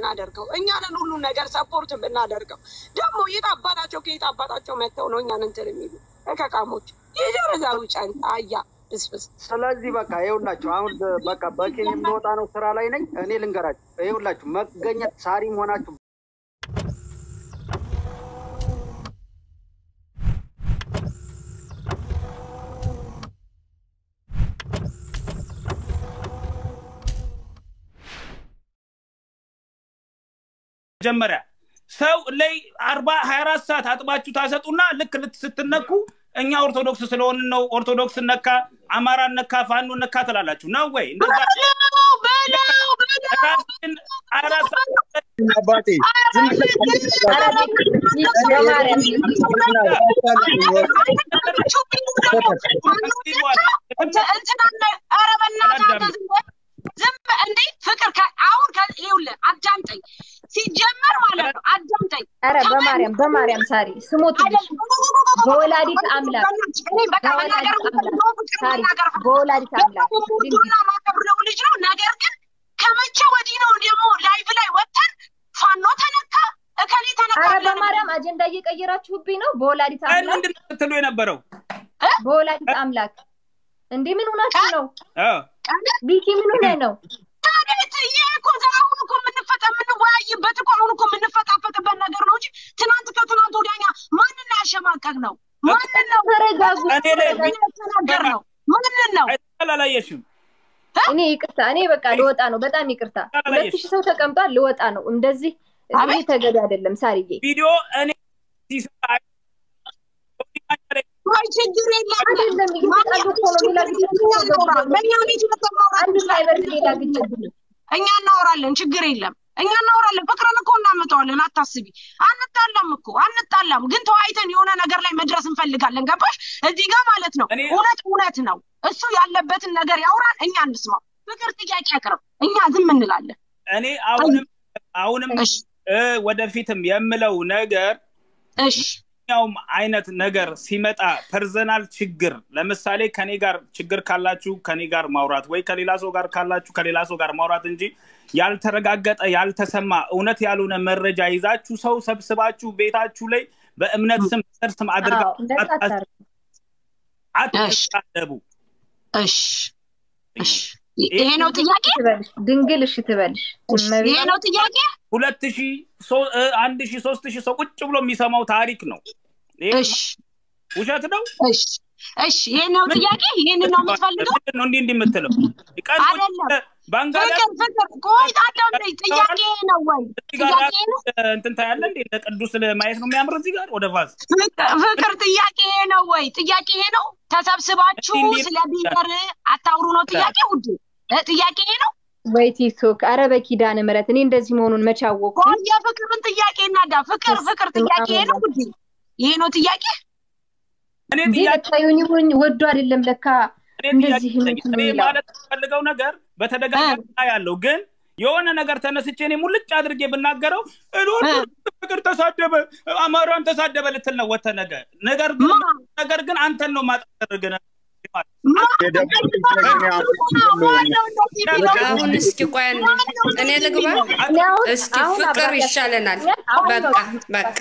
የምናደርገው እኛንን ሁሉ ነገር ሰፖርት የምናደርገው ደግሞ የት አባታቸው ከየት አባታቸው መጥተው ነው እኛን እንትን የሚሉ ከቃሞች የጀረዛሩ ጨንታ አያ ብስብስ ስለዚህ በቃ ይኸውላችሁ አሁን በቃ በኬን የምወጣ ነው ስራ ላይ ነኝ። እኔ ልንገራችሁ ይኸውላችሁ መገኘት ሳሪም ሆናችሁ መጀመሪያ ሰው ላይ አርባ ሀያ አራት ሰዓት አጥባችሁ ታሰጡና ልክ ልት ስትነኩ እኛ ኦርቶዶክስ ስለሆንን ነው ኦርቶዶክስ ነካ፣ አማራ ነካ፣ ፋኖ ነካ ትላላችሁ ነው ወይ? እንደዛ ራስን አራት ሰዓት አባቴ ዝም ዝም እንዴ ፍቅር አሁን ይኸውልህ አዳምጠኝ ሲጀመር ማለት ነው አዳምጠኝ ኧረ በማርያም በማርያም ሳሪ ስሞትልሽ በወላዲት አምላክ በወላዲት አምላክ ዱና ማከብረው ልጅ ነው ነገር ግን ከመቼ ወዲህ ነው ደግሞ ላይቭ ላይ ወጥተን ፋኖ ተነካ እከሌ ተነካ ኧረ በማርያም አጀንዳ እየቀየራችሁብኝ ነው በወላዲት አምላክ ምንድን ነው ስትሉ የነበረው? በወላዲት አምላክ እንዴ ምን ሆናችሁ ነው አዎ ቢኪ ምን ሆነ ነው ታዲያ ይሄ እኮ አሁን እኮ የምንፈጠ የምንወያይበት እኮ አሁን እኮ የምንፈጣፈጥበት ነገር ነው እንጂ ትናንት ከትናንት ወዲያኛ ማንን ነው ያሸማቀቅ ነው? ማንን ነው ተረጋጉ እኔ ላይ ተናገር ነው? ማንን ነው? አላየሽም? እኔ ይቅርታ እኔ በቃ ልወጣ ነው በጣም ይቅርታ ሁለት ሺህ ሰው ተቀምጧል ልወጣ ነው እንደዚህ ይሄ ተገቢ አይደለም ሳርዬ ቪዲዮ እኔ ሲሰራ አይ ችግር የለም አይደለም እየተጣሉ እኮ ነው ሌላ ግጭት በእኛ ቤት አንድ ሳይበር ሌላ ግጭት እኛ እናወራለን ችግር የለም እኛ እናወራለን ፍቅርን እኮ እናመጣዋለን አታስቢ አንጣላም እኮ አንጣላም ግን ተወያይተን የሆነ ነገር ላይ መድረስ እንፈልጋለን ገባሽ እዚህ ጋር ማለት ነው እውነት እውነት ነው እሱ ያለበትን ነገር ያውራን እኛ እንስማው ፍቅር ጥያቄ ያቅርብ እኛ ዝም እንላለን እኔ አሁንም አሁንም ወደፊትም የምለው ነገር እሺ ማንኛውም አይነት ነገር ሲመጣ ፐርሰናል ችግር ለምሳሌ ከኔ ጋር ችግር ካላችሁ ከኔ ጋር ማውራት ወይ ከሌላ ሰው ጋር ካላችሁ ከሌላ ሰው ጋር ማውራት እንጂ ያልተረጋገጠ ያልተሰማ እውነት ያልሆነ መረጃ ይዛችሁ ሰው ሰብስባችሁ ቤታችሁ ላይ በእምነት ስም ዘር ስም አድርጋችሁ አትሳደቡ። እሺ እሺ ይሄ ነው ጥያቄ ድንግል እሺ ትበልሽ ይሄ ነው ጥያቄ ሁለት ሺ አንድ ሺ ሶስት ሺ ሰው ቁጭ ብሎ የሚሰማው ታሪክ ነው እሺ ውሸት ነው እሺ እሺ ይሄ ነው ጥያቄ ይሄን ነው የምትፈልገው ነው እንዲህ እንዲህ የምትለው አይደለም ፍቅር ፍቅር ቆይ አዳምጠኝ ጥያቄ ነው ወይ ጥያቄ ነው እንትን ታያለ እንዴ ቅዱስ ማየት ነው የሚያምር እዚህ ጋር ወደ ፋስ ፍቅር ጥያቄ ነው ወይ ጥያቄ ነው ተሰብስባችሁ ስለ ቢቀር አታውሩ ነው ጥያቄ ውድ ጥያቄ ነው ወይ ቲክቶክ አረ በኪዳነ ምሕረት እኔ እንደዚህ መሆኑን መቼ አወኩ የፍቅርን ጥያቄ እናዳ ፍቅር ፍቅር ጥያቄ ነው ውድ ይሄ ነው ጥያቄ እኔ ጥያቄ ወዶ አይደለም ለካ እንደዚህ እኔ ማለት ፈልገው ነገር በተደጋጋሚ ያለው ግን የሆነ ነገር ተነስቼ እኔ ሙልጭ አድርጌ ብናገረው ፍቅር ተሳደበ አማራን ተሳደበ ልትል ነው ወተ ነገር ነገር ግን ነገር ግን አንተን ነው ማጠርግ አሁን እስኪ ቆይ እኔ ልግባ እስኪ ፍቅር ይሻለናል በቃ በቃ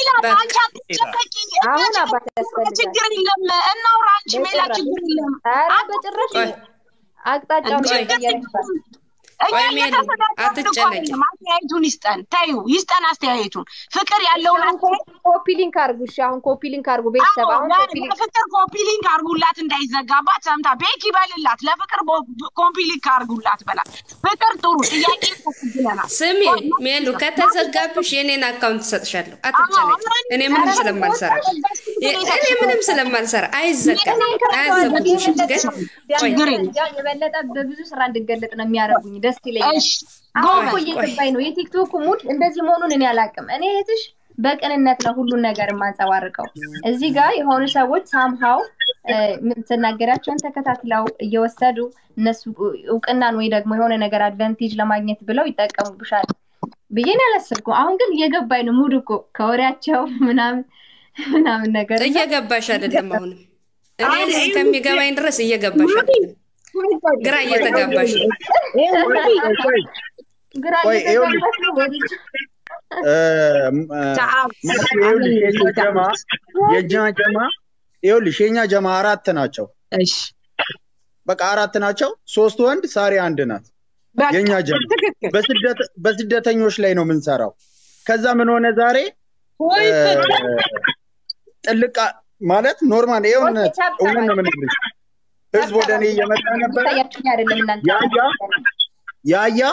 አሁን አባት ችግር የለም እናውራ አንቺ ሜላ ችግር የለም ኧረ በጭራሽ አቅጣጫውን ቆይ ሜሉ አትጨነቂ አስተያየቱን ይስጠን ታዩ ይስጠን አስተያየቱን ፍቅር ያለውን ኮፒ ሊንክ አርጉ እሺ አሁን ኮፒ ሊንክ አርጉ ቤተሰብ አሁን ለፍቅር ኮፒ ሊንክ አርጉላት እንዳይዘጋባት ሰምታ ቤክ ይበልላት ለፍቅር ኮፒ ሊንክ አርጉላት በላት ፍቅር ጥሩ ጥያቄ ተስግለናል ስሚ ሜሉ ከተዘጋብሽ የኔን አካውንት ሰጥሻለሁ አትጨነቂ እኔ ምንም ስለማልሰራ እኔ ምንም ስለማልሰራ አይዘጋም አያዘጉብሽም ግን የበለጠ በብዙ ስራ እንድገለጥ ነው የሚያደርጉኝ ደስ ይለኛል አሁን እኮ እየገባኝ ነው የቲክቶክ ሙድ እንደዚህ መሆኑን እኔ አላውቅም እኔ እህትሽ በቅንነት ነው ሁሉን ነገር የማንጸባርቀው እዚህ ጋር የሆኑ ሰዎች ሳምሃው የምትናገራቸውን ተከታትለው እየወሰዱ እነሱ እውቅናን ወይ ደግሞ የሆነ ነገር አድቫንቴጅ ለማግኘት ብለው ይጠቀሙብሻል ብዬን ያላሰብኩም አሁን ግን እየገባኝ ነው ሙድ እኮ ከወሬያቸው ምናምን ምናምን ነገር እየገባሽ አይደለም አሁንም እኔ እስከሚገባኝ ድረስ እየገባሽ አይደለም ግራ እየተጋባሽ ነው ግራ ቆይ ይኸውልሽ እየተጋባች ነው ወይ ልጅ? እ፣ እ፣ ማርቲ ይኸውልሽ የኛ ጀማ የኛ ጀማ ይኸውልሽ የኛ ጀማ አራት ናቸው። እሺ በቃ አራት ናቸው። ሶስት ወንድ ሳሪ አንድ ናት። በቃ የኛ ጀማ ትክክል በስደት በስደተኞች ላይ ነው የምንሰራው። ከዛ ምን ሆነ ዛሬ ወይ እ፣ ጥልቅ ማለት ኖርማል የሆነ ኦኬ፣ ቻፕ እውነት ነው የምነግርሽ። ህዝብ ወደ እኔ እየመጣ ነበረ። ታያችሁኝ አይደለም እናንተ ያያ ያያ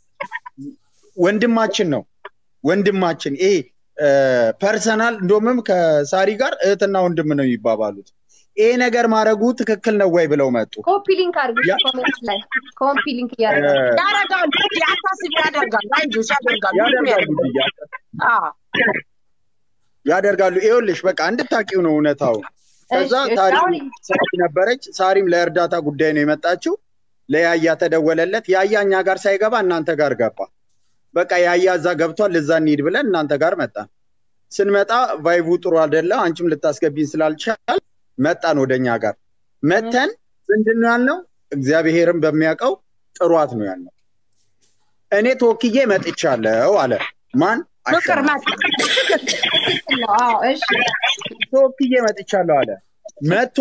ወንድማችን ነው ወንድማችን ይሄ ፐርሰናል እንደውም ከሳሪ ጋር እህትና ወንድም ነው የሚባባሉት። ይሄ ነገር ማድረጉ ትክክል ነው ወይ ብለው መጡ። ኮፒ ሊንክ አድርጉ ያ- ኮሜንት ላይ ኮፒ ሊንክ እ፣ እያደረጋችሁ ያደርጋሉ አታስቢ ያደርጋሉ አይዞሽ ያደርጋሉ ሁሉም ያደርጋሉ ያደርጋሉ ብዬ አዎ ያደርጋሉ። ይኸውልሽ በቃ እንድታቂው ነው እውነታው። ከዛ እሺ፣ ታሪ አሁን ሳሪ ነበረች። ሳሪም ለእርዳታ ጉዳይ ነው የመጣችው። ለያያ ተደወለለት። ያያ እኛ ጋር ሳይገባ እናንተ ጋር ገባ። በቃ ያያ እዛ ገብቷል፣ እዛ እንሂድ ብለን እናንተ ጋር መጣን። ስንመጣ ቫይቡ ጥሩ አይደለ፣ አንቺም ልታስገቢን ስላልቻል መጣን ወደ እኛ ጋር መተን ምንድን ነው ያልነው? እግዚአብሔርም በሚያውቀው ጥሯት ነው ያልነው። እኔ ተወክዬ መጥቻለሁ አለ። ማን ፍቅር አሸናፊ መጣ ትክክል ነው። አዎ እሺ ተወክዬ መጥቻለሁ አለ። መጥቶ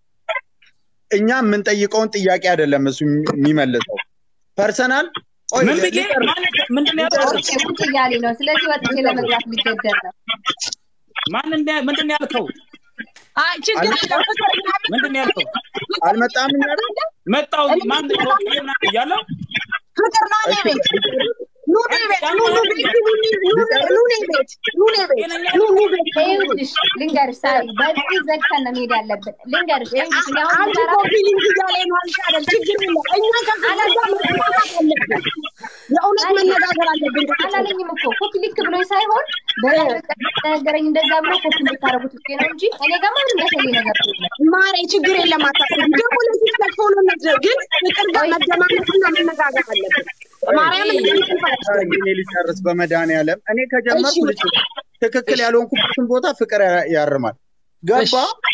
እኛ የምንጠይቀውን ጥያቄ አይደለም እሱ የሚመልሰው ፐርሰናል ቆይ ምን ብዬ ልጨርስ። ማን- ምንድን ነው ያልከው? ኦኬ ቁጭ እያለኝ ነው። ስለዚህ ወጥቼ ለመግባት ሊገደድ ነው። ማን እንደ- ምንድን ነው ያልከው? አይ ችግር የለም ፍቅር ምናምን ምንድን ነው ያልከው? አልመጣም እኛ ቤት? መጣው ማን ተወክዬ ምናምን እያለው ፍቅር ና እኔ ቤት ኑ እኔ ቤት ኑ ኑ ቤት ኑ ኑ ኑ ኑ እኔ ቤት ኑ እኔ ቤት ኑ ኑ ቤት ይኸውልሽ ልንገርሽ ሳሪ፣ በዚህ ዘግተን ነው መሄድ ያለብን። ልንገርሽ ይኸውልሽ እኔ አሁን አንድ ሰራ ኮፒ ሊንክ እያለ ነው አልሻለም ችግር የለም እኛ ከፍቅር ጋር መነጋገር አለብን የእውነት መነጋገር አለብን አላለኝም እኮ ኮፒ ሊክ ብሎኝ ሳይሆን በነገረኝ እንደዛ ብሎ ኮፒ እንድታረጉት ውስጤ ነው እንጂ እኔ ጋር ምንም የሚያሳየኝ ነገር የለም። ማሬ ችግር የለም አታስቢ ደግሞ ለዚህ ተክፎንነት ግን ፍቅር ጋር መደማመጥና መነጋገር አለብን ማርያምን ሳሪ፣ እኔ ልጨርስ በመድኃኒዓለም እኔ ከጀመርኩ እሺ። ልጨርስ። ትክክል ያልሆንኩበትን ቦታ ፍቅር ያ- ያርማል። ገባ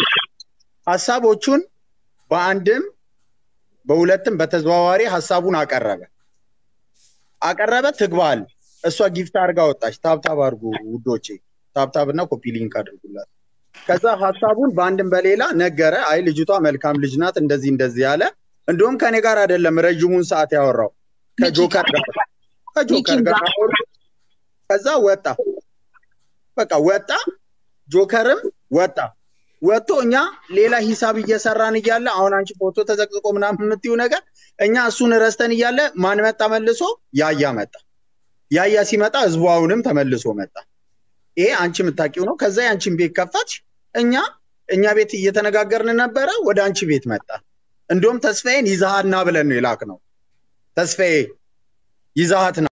ሀሳቦቹን በአንድም በሁለትም በተዘዋዋሪ ሀሳቡን አቀረበ አቀረበ ትግባል እሷ ጊፍት አድርጋ ወጣች። ታብታብ አድርጉ ውዶቼ፣ ታብታብ እና ኮፒ ሊንክ አድርጉላት። ከዛ ሀሳቡን በአንድም በሌላ ነገረ። አይ ልጅቷ መልካም ልጅ ናት፣ እንደዚህ እንደዚህ ያለ እንዲሁም ከኔ ጋር አይደለም ረዥሙን ሰዓት ያወራው ከጆከር ጋር ከጆከር ጋር አወሩ። ከዛ ወጣ፣ በቃ ወጣ፣ ጆከርም ወጣ። ወጥቶ እኛ ሌላ ሂሳብ እየሰራን እያለ አሁን አንቺ ፎቶ ተዘቅዝቆ ምናምን የምትይው ነገር እኛ እሱን ረስተን እያለ ማን መጣ? መልሶ ያያ መጣ። ያያ ሲመጣ ህዝቡ አሁንም ተመልሶ መጣ። ይሄ አንቺ የምታውቂው ነው። ከዛ የአንቺን ቤት ከፈትሽ። እኛ እኛ ቤት እየተነጋገርን ነበረ፣ ወደ አንቺ ቤት መጣ። እንዲሁም ተስፋዬን ይዛሃና ብለን ነው የላክ ነው። ተስፋዬ ይዛሃት